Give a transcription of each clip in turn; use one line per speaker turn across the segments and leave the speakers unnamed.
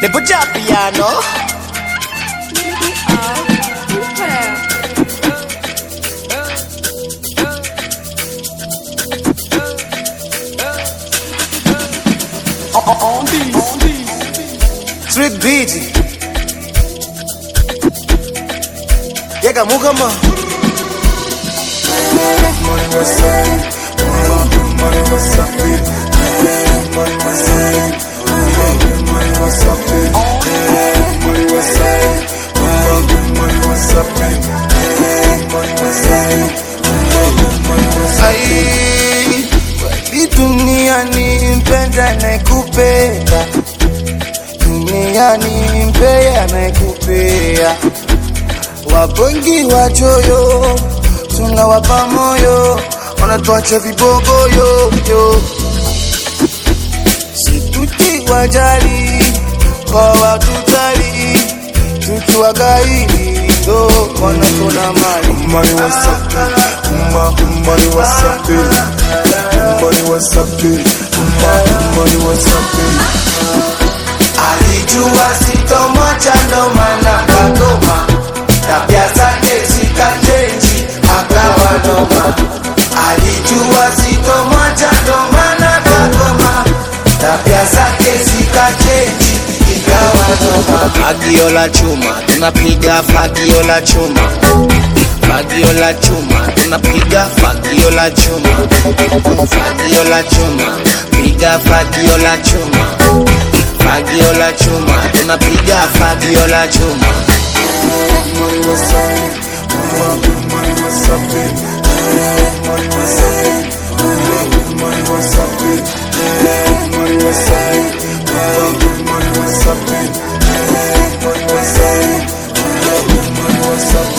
Nipo piano.
On these, on these.
Street beat. Yega mugama. Ai, kweli duniani mpenda anayekupenda duniani mpea anayekupea wabongi wachoyo tunawapa moyo wanatuacha vibogoyo yo situti wajali kwa watutali tukiwagaili ndo wanatona mali
Money what's up, Umma, money what's up, money what's up, Umma, money what's up,
alijua sitomwacha ndo maana kagoma tabia zake zikachenji akawa noma alijua sitomwacha ndo maana kagoma tabia zake zikachenji ikawa noma fagio la chuma tunapiga fagio la chuma fagio la chuma tunapiga fagio la chuma fagio la chuma piga fagio la chuma fagio la chuma tunapiga fagio la chuma
money what's up, Umma, money what's up, money what's up, money what's up, money what's up, money what's up, money what's up, money what's up.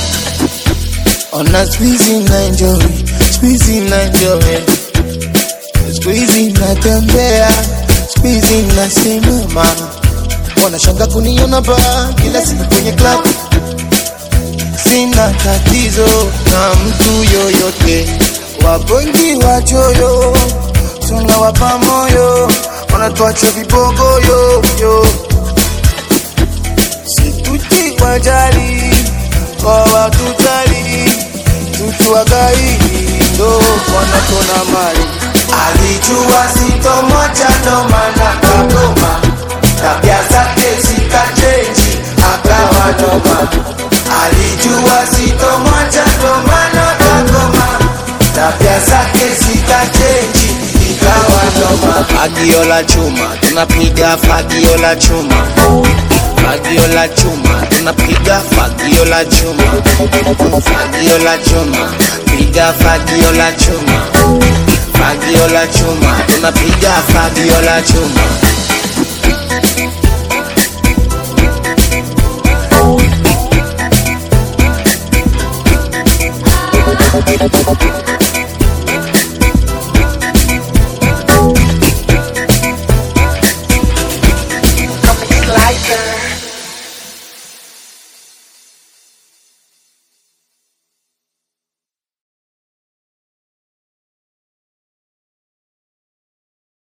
ona squeezy na enjoy squeezy na enjoy squeezy natembea squeezy nasimama wanashanga kuniona ba kila siku kwenye club sina tatizo na mtu yoyote wabongi wachoyo tunawapa moyo wanatuacha vibogoyo yo situti wajali kwa watutali tukiwagaili ndo wanatona mali alijua sitomwacha ndo maana kagoma tabia zake zikachenji akawa noma alijua sitomwacha ndo maana kagoma tabia zake zikachenji ikawa noma fagio la chuma tunapiga fagio la chuma fagio la chuma tunapiga fagio la chuma fagio la chuma piga fagio la chuma fagio la chuma tunapiga fagio la chuma